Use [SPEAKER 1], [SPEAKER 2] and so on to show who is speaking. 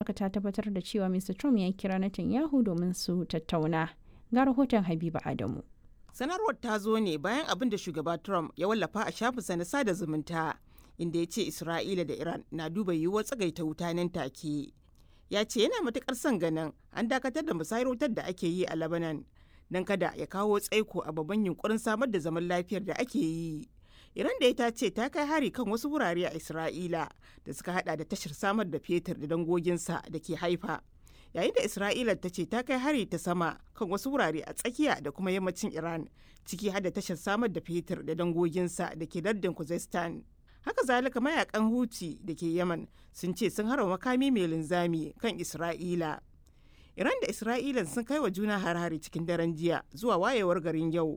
[SPEAKER 1] amurka ta tabbatar da cewa mr trump ya kira netanyahu domin su tattauna ga rahoton habiba adamu
[SPEAKER 2] sanarwar ta zo ne bayan abin da shugaba trump ya wallafa a shafinsa na sada zumunta inda ya ce isra'ila da iran na duba yiwuwar tsagaita wuta nan take ya ce yana matukar son ganin an dakatar da musayar wutar da ake yi a lebanon don kada ya kawo tsaiko a babban yunkurin samar da zaman lafiyar da ake yi iran da ita ce ta kai hari kan wasu wurare a isra'ila da suka hada da tashar samar da fetur da dangoginsa da ke haifa yayin da isra'ila ta ce ta kai hari ta sama kan wasu wurare a tsakiya da kuma yammacin iran ciki har da tashar samar da fetur da dangoginsa da ke lardin kuzestan haka zalika mayakan huti da ke yaman sun ce sun harba makami mai linzami kan isra'ila iran da isra'ila sun kai wa juna har-hari cikin daren jiya zuwa wayewar garin yau